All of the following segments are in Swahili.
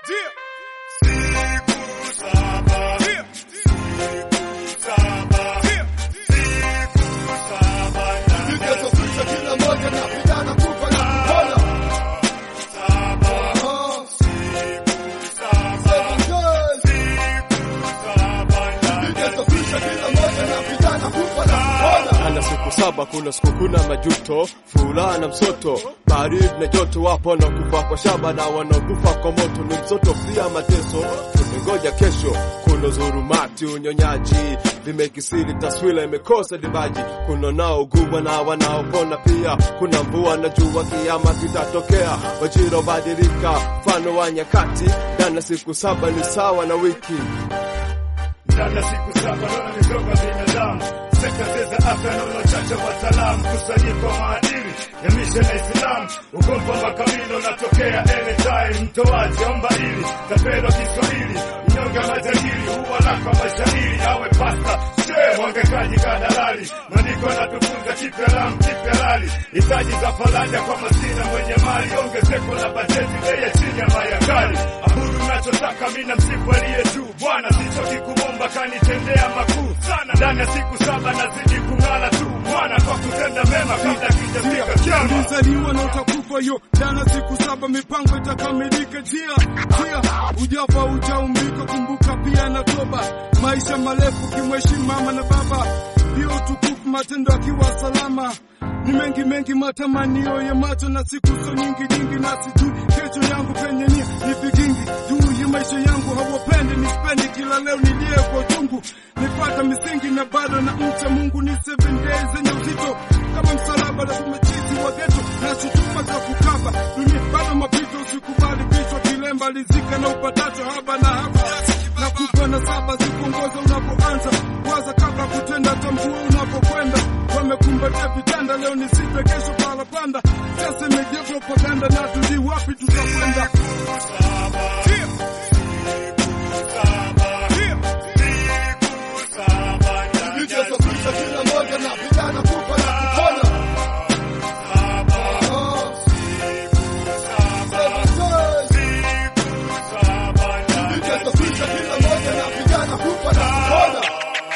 Nikisafisha kila moja na vijana kufa na kupona. Ah. Seven days. Nikisafisha kila moja na vijana kufa na kupona. ana siku saba, kuna siku kuna majuto, furaha na msoto, baridi na joto. Wapo wanaokufa kwa shaba na wanaokufa kwa moto, ni msoto pia mateso. Tumengoja kesho, kuna dhulumati, unyonyaji vimekisiri, taswira imekosa dibaji. Kuna naougua na wanaopona pia, kuna mvua na jua, kiama kitatokea, wajira badilika, mfano wa nyakati. Ndani ya siku saba ni sawa na wiki Ndani ya siku saba naona mizoga binadamu, sekta za afya naona uchache wa wataalamu, kusanyiko wa maadili ya mishe na Islamu, ugomvi wa makabila unatokea anytime, mtoaji omba ili tapelwa Kiswahili, mnyonge wa majadili huwa lako mashairi, awe pasta shehe mwangekaji kadalali, maandiko yanatufunza kipya lam kipya lali, hitaji za faraja kwa masina mwenye mali, ongezeko la bajeti, bei ya chini ya mayakali, abudu nachotaka mina msifu aliye juu, Bwana sichoki kumomba kanitendea makuu sana, ndani ya siku saba nazidi kung'ala tu mwana kwa kutenda mema kabla kijafika kiama. ulizaliwa na utakufa yo jana siku saba mipango itakamilika jia jia ujafa ujaumbika kumbuka pia na toba maisha marefu kimheshimu mama na baba ndio utukufu matendo akiwa salama ni mengi mengi matamanio ya macho na siku so nyingi nyingi na sijui kesho yangu penye nia ni vigingi juu ya maisha yangu hawapendi nispendi kila leo nilie kwa uchungu nipata misingi na bado na mcha Mungu ni seven days zenye uzito kama msalaba na tumechiti wa geto na shutuma za kukaba dunia bado mapito usikubali vichwa kilemba lizika na upatacho haba na haba na kubwa na saba zikuongoza unapoanza waza kabla kutenda tambua unapokwenda wamekumbatia vitanda leo ni sita kesho palapanda sasa imejia propaganda na tujui wapi tutakwenda Nikisafisha kila moja na vijana kufa na kupona. Ah. Seven days. Nikisafisha kila moja na vijana kufa na kupona.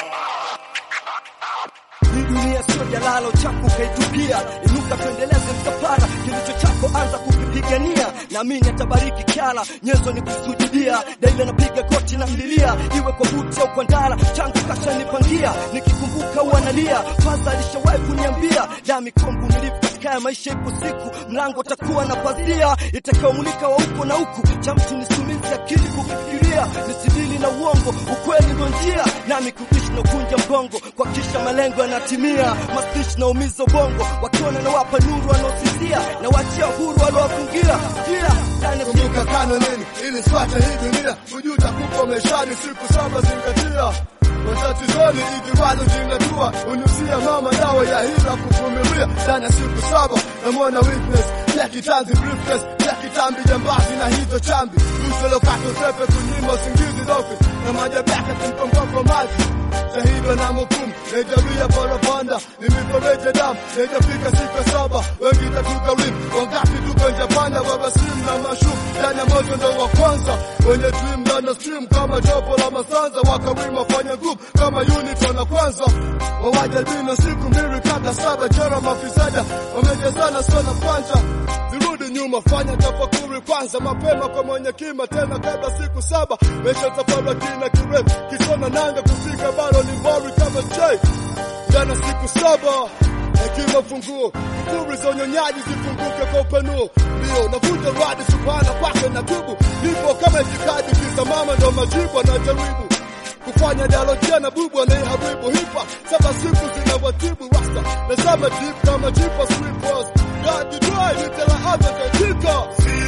Hii dunia sio jalala, uchafu ukaitupia. Inuka tuendeleze msafara, kilicho chako anza kukipigania. Naamini atabariki kiala, nyenzo ni kusujudia. Daima napiga goti na mlilia, iwe kwa buti au kwa ndara, changu kashanipangia. Nikikumbuka uanalia, faza alishawahi kuniambia, dami kwa mvumilivu katika ya maisha, ipo siku mlango utakuwa na pazia itakayomulika wa huko na huku, cha mtu nisumizi akili kufikiria, nisidili na uongo, ukweli ndo njia, nami kuishi na kunja mgongo, kwa kisha malengo yanatimia. Mastishi na umizo bongo, wakiona na wapa nuru wanaosizia, na wachia huru waliowafungia njia ndani ya siku Kumbuka kanuni ili swate hii dunia, kujuta kuko maishani, siku saba zingatia matatizoni, ikiwalo zingatua, unusia mama dawa ya hila kuvumilia, ndani ya siku saba namwona witness ya kitanzi briefcase ya kitambi jambazi na hizo chambi usolokata usepe kunyima usingizi dofi na majabu yake kimkongopo maji shahidwa na mukumu naijawia parapanda nimiporeje damu naijafika siku ya saba wengi tatuka rim wangapi tuko njapanda wabasimu na mashum ndani ya moto ndo wa kwanza wenye dream ndani ya stream kama jopo la masanza wakawima fanya group kama unit wana kwanza wawajalbina siku mbili kabla saba jera mafisada wamejazana sana kwanja zirudi nyuma fanya tafakuri kwanza mapema kwa mwenye kima tena kabla siku saba mesha tafara kina kirefu kishona nanga kufika bado ni mbari kama j jana siku saba hekima funguo kufuri za unyonyaji zifunguke kwa upanuo ndio navuta radi subhana kwake na tubu nipo kama itikadi kisa mama ndo majibu anajaribu kufanya dialojia na bubu anaiharibu hipa saba siku zinawatibu rasta nazama deep kama jipa slippers God you try nitela hata katika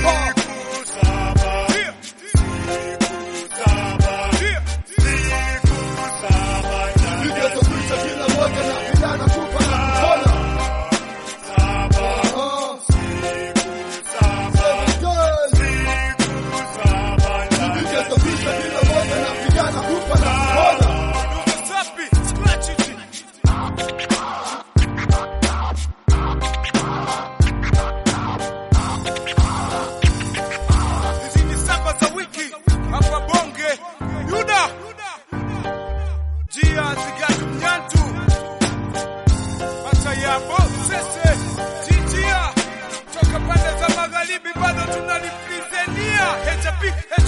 Nikisafisha kila moja na vijana kufa na kupona Ah. Seven days. Nikisafisha kila moja na vijana kufa na kupona tunalipizenia HP